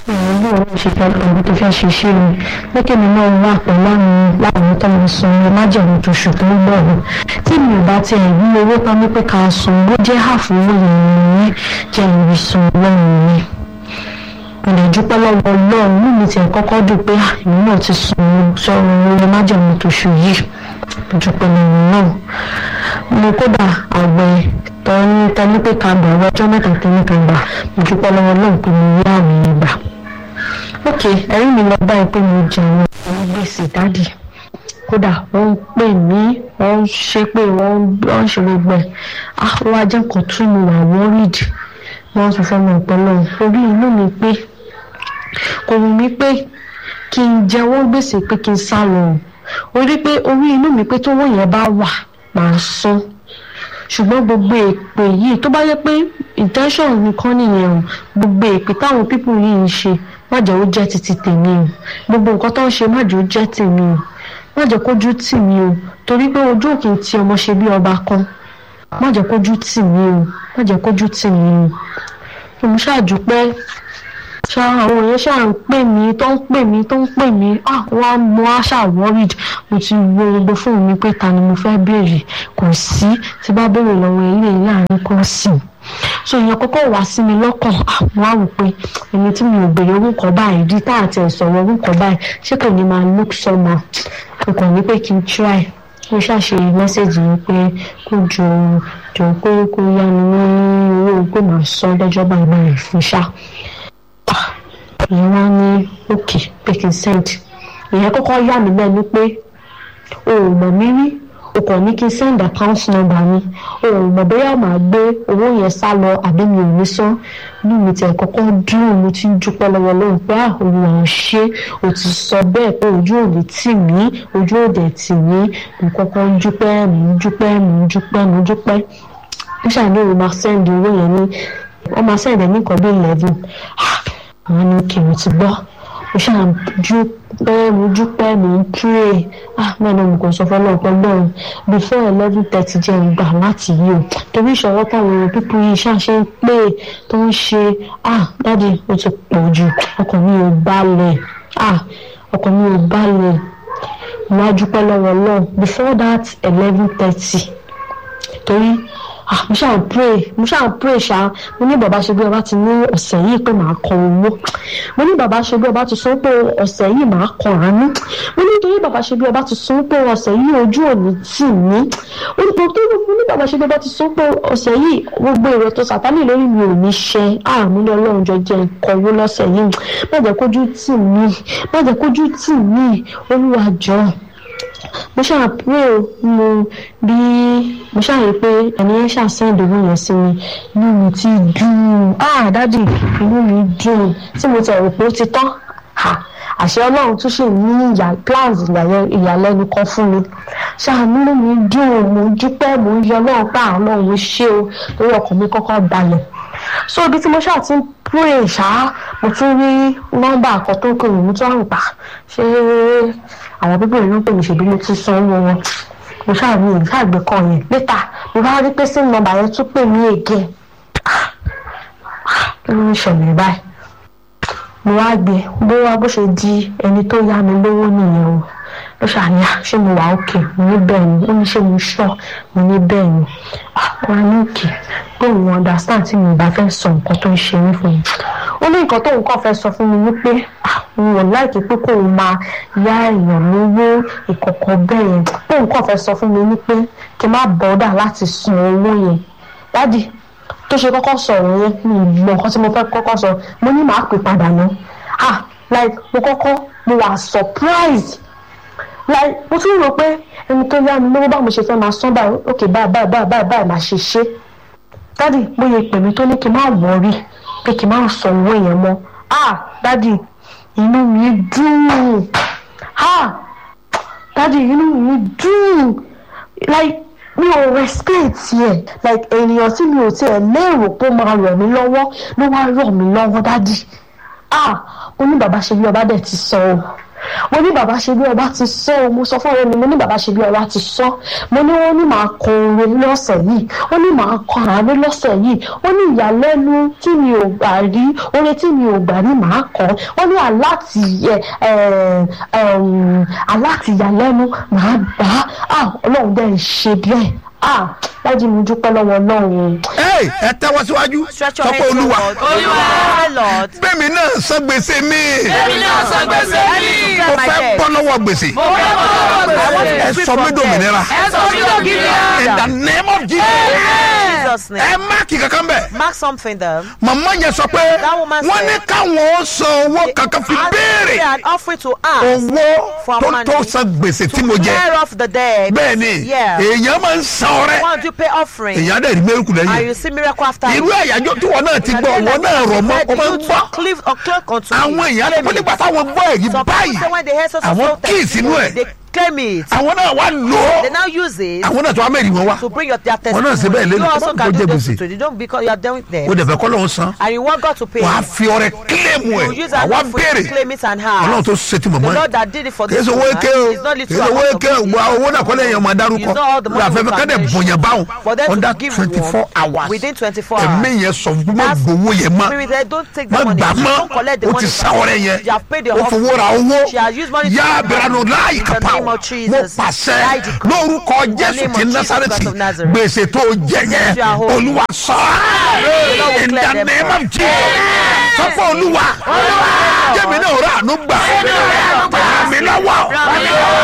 bí wọn ṣe fẹ́ ọ̀rọ̀ tó fẹ́ ṣe ṣe ni pé kí mi náà wà pẹ̀lú àwọn láwọn tó ń san ẹ májèmú tó ṣù tó ń bọ̀ ọ́ tí mi ò bá tiẹ̀ rí owó tán ní pé ká san bó jẹ́ àfọwọ́ ìrìn jẹ́ ìrìsàn ọlọ́run mi mo lè dúpẹ́ lọ́wọ́ ọlọ́run ní mi tiẹ̀ kọ́kọ́ dùn pé èmi náà ti san sọ̀rọ̀ orí májèmú tó ṣù yìí mo dúpẹ́ lọ́wọ́ náà mo kódà àgbẹ̀ tọ́ni tẹ́lí pé ká gbà ọjọ́ mẹ́ta tẹ́lí ká gbà mo dúpẹ́ lọ́wọ́ náà pé mo rí àmì ìgbà ok ẹ̀rí mi lọ báyìí pé mo jẹun àwọn gbèsè dádì kódà wọ́n ń pè mí wọ́n ń ṣe pé wọ́n ń ṣe gbogbo ẹ̀ ah wọ́n á jẹ́ nǹkan tún mi wà worried wọ́n sọ fún mi pẹ̀lú orí inú mi pé kò wù mí pé kí n jẹ́wọ́ gbèsè pé kí n sá lọ orí pé orí inú mi pé tówó yẹn bá wà màá san ṣùgbọ́n gbogbo èpè yìí tó bá yẹ pé intention nìkan nìyẹn o gbogbo èpè táwọn pípù yìí ń ṣe má jẹ́ ó jẹ́ títí tèmi o gbogbo nǹkan tó ń ṣe má jẹ́ ó jẹ́ tèmi o má jẹ́ kójú tì mí o torí pé ojú òkè tí ọmọ ṣe bí ọba kan má jẹ́ kójú tì mí o má jẹ́ kójú tì mí o mo ṣàdúpẹ́ ṣá àwọn èèyàn ṣáà ń pè mí tó ń pè mí tó ń pè mí ah wọ́n á mọ àṣà worried mo ti wo gbogbo fóònù mi pé ta ni mo fẹ́ béèrè kò sí tí bá béèrè lọ́wọ́ eléyìí láàrin kan sí i so ìyẹn kọ́kọ́ wá sí mi lọ́kàn àwọn àwò pé ẹni tí mi ò béèrè orúkọ báyìí rí tá àti ẹ̀sọ̀rọ̀ orúkọ báyìí ṣé kò ní máa look somehow kò kàn ní pé kí n try mo ṣàṣe mẹ́sẹ̀gì yìí pé kó jọ jọ pé kó yá mi ní owó pé màá san lọ́jọ́ báyìí báyìí fún ṣá ìyẹn wá ní òkè pé kí n send ìyẹn kọ́kọ́ yà mí lẹ́nu pé o ò mọ̀ mí rí o kàn ní kí n send account number mi o ò mọ̀ bóyá màá gbé owó yẹn sá lọ àbí mi ò ní san ní mi tẹ̀ kọ́kọ́ dúró mo ti ń dúpẹ́ lọ́wọ́ lóhùn pé àwọn ò ṣe o ti sọ bẹ́ẹ̀ pé ojú ò lè tì mí ojú ò dẹ̀ tì mí mo kọ́kọ́ ń dúpẹ́ mo ń dúpẹ́ mo ń dúpẹ́ mo ń dúpẹ́ mo ṣàní o máa send owó yẹn ní wọ́n máa send ẹ̀ ní nǹkan bí eleven àwọn ní kí mo ti gbọ́ mo ṣáà dúpẹ́ mo dúpẹ́ mo ń pray ah mẹ́rin mo kò sọ fún ọlọ́pàá lọ́run before eleven thirty jẹ́ ìgbà láti yí o torí ìṣòro táwọn èèyàn pípọ̀ yìí ṣàṣẹ ń pè tó ń ṣe ah dáàdi ó ti pọ̀ jù ọkàn mi ò balẹ̀ ah ọkàn mi ò balẹ̀ mo wá dúpẹ́ lọ́wọ́ lọ́run before that eleven thirty torí ah mo ṣáà pray mo ṣáà pray ṣá mo ní bàbá ṣe bí ọba ti ní ọ̀sẹ̀ yìí pé màá kọ owó mo ní bàbá ṣe bí ọba ti sọ pé ọ̀sẹ̀ yìí màá kọ àánú mo ní torí bàbá ṣe bí ọba ti sọ pé ọ̀sẹ̀ yìí ojú òní tì mí mo ní bàbá ṣe bí ọba ti sọ pé ọ̀sẹ̀ yìí gbogbo èrò tó sàtánì lórí mi ò ní ṣe àmú ní ọlọ́run jọ jẹ́ nǹkan owó lọ́sẹ̀ yìí má jẹ́ kójú tì mí má jẹ́ kójú tì mí olúwa jọ̀ọ́ mo ṣáà pray o mo bí mo ṣáà rí i pé ẹni yẹn ṣáà send owó yẹn sí mi inú mi ti dùn ah dádì inú mi dùn tí mo ti rò pé ó ti tán àṣẹ ọlọ́run tún ṣe ní ìyá plans ìyàlẹ́nu kan fún mi ṣáà nínú mi dùn mo dúpẹ́ mo ń yọ ọlọ́run pa àwọn ọlọ́run ṣé o torí ọkàn mi kọ́kọ́ balẹ̀ so ibi tí mo ṣáà ti ń pray ṣáá mo tún rí nọ́mbà kan tó kéré mo tún àrùn pa ṣé àwọn bíbélì ló ń pè mí ṣèbí mo ti san owó wọn mo ṣáà ní ìlú àgbẹ̀ kan yẹn létà mo bá rí pé sí nọ́mbà yẹn tún pè mí again kí ló ń ṣẹlẹ̀ báyìí mo wá gbé bó wá bó ṣe di ẹni tó yá mi lówó nìyẹn o ló ṣàníyà ṣé mo wà òkè mo ní bẹ́ẹ̀ ni ó ní ṣé mo ṣọ́ mo ní bẹ́ẹ̀ ni wọ́n á ní òkè pé òun understand tí mi ò bá fẹ́ sọ nǹkan tó ń ṣe mí fún mi ó ní nǹkan tóun kàn fẹ́ sọ fún mi wípé òun ò láìkí pé kóun máa yá èèyàn lówó ìkọ̀kọ̀ bẹ́ẹ̀ yẹn tóun kàn fẹ́ sọ fún mi wípé kí n má bọ́dà láti san owó yẹn dádì tó ṣe kọ́kọ́ sọ̀rọ̀ yẹn mi ì mọ nǹkan tí mo fẹ́ kọ́kọ́ sọ mo ní màá pè padà náà ah like mo kọ́kọ́ mo wà surprised like mo tún rò pé ẹni tó yá mi lówó bá mo ṣe fẹ́ máa san báyìí ok báyìí báyìí báyìí báyìí báyìí máa ṣe ṣe dádì bóyá pè mí tó ní kí n má wọrí pé kí n má sọ owó yẹn mọ́ ah dádì inú mi dùn ah dádì inú mi dùn like mi ò respect yẹ like ènìyàn tí mi ò tiẹ̀ lérò pé ó máa ràn mí lọ́wọ́ ló wá ràn mí lọ́wọ́ dádì ah mo ní bàbá ṣe bí ọba dẹ̀ ti sọ o mo ní bàbá ṣe bí ọba ti sọ ọ mo sọ fún ọ̀rẹ́ mi mo ní bàbá ṣe bí ọba ti sọ mo ní wọ́n ní màá kọ orin lọ́sẹ̀ yìí wọ́n ní màá kọ àánú lọ́sẹ̀ yìí wọ́n ní ìyàlẹ́nu tí mi ò gbà rí orin tí mi ò gbà rí màá kọ wọ́n ní aláti aláti ìyàlẹ́nu màá gbà á ọlọ́run dẹ́ ń ṣe bẹ́ẹ̀ ah dájú mi dúpẹ́ lọ́wọ́ ọlọ́run. ẹ ẹ tẹ́wọ́ síwájú Stretch your sọ pé hands olúwa forward. Olúwa Lord. bẹ́ẹ̀mi náà san gbèsè mi Èmi náà san gbèsè mi. mo fẹ́ bọ́ lọ́wọ́ gbèsè Mo fẹ́ bọ́ lọ́wọ́ gbèsè. ẹ sọ mí dòmìnira Ẹ sọ mí dòmìnira. in the name of Jesus Jesus name. ẹ máàkì kankan bẹ́ẹ̀ Mark something there. màmá yẹn sọ pé That woman wọ́n ní said- káwọn ó san owó kankan fi And béèrè they had offering to ask owó for tó money tó san gbèsè tí mo jẹ clear off the debt. bẹ́ẹ̀ ni Yeah. èèyàn máa ń san ọrẹ Want to pay offering. èèyàn dẹ̀ rí mẹ́rùkù And lẹ́yìn you see miracle after irú it. àyájọ́ tí wọn náà ti gbọ́ wọn náà rọ̀ mọ́ ọ máa ń gbọ́ Cleave or clerk unto àwọn me. èèyàn lè nígbà táwọn gbọ́ èyí Some báyìí people say when they hear such a àwọn slow kíì sínú ẹ̀ they claim it. àwọn náà wá lò They ó now use it àwọn náà tó wá mẹ́rin wọn wá to bring your their Wọn náà ṣe bẹ́ẹ̀ testimony. lẹ́nu, You also kó can jẹ do gbèsè. this too. You don't because you are done with them. ó dẹ̀ fẹ́ kọ́ lọ́hún san And you want God to pay. wàá fi ọrẹ kílẹ̀mù You ẹ̀ use an àwa offering béèrè to claim it and ọlọ́run have. tó ṣe ti The mọ̀mọ́ ẹ̀ Lord that did it for kì í this ṣe owó woman eke o is not kì little í ṣe owó amount of eke o money. gba owó náà kọ́lé èèyàn máa dárúkọ It's not all the money wọ́n àfẹ́ we fẹ́ can kádẹ̀ mention. bọ̀yàn báwọn For them to under give twenty four one hours within 24 ẹ̀mí hours. yẹn sọ fún mi That's- gbowó yẹn mọ́ Spirit, they don't take má the money. gbà Don't collect the mọ́ o money. ti sá ọrẹ yẹn You have paid the o fowó ra offering. owó She has used money to yá buy abiranu láì In the kápá name o of Jesus. mo pàṣẹ I decree. lórúkọ jésù name ti of Jesus násàrẹ́tì Christ of Nazareth. gbèsè tó jẹ yẹn You are holy. olúwa sọ The Lord will in clear the them name from- of Jesus sọ pé olúwa jẹ́mi náà rà ànú gbà ràn mí lọ́wọ́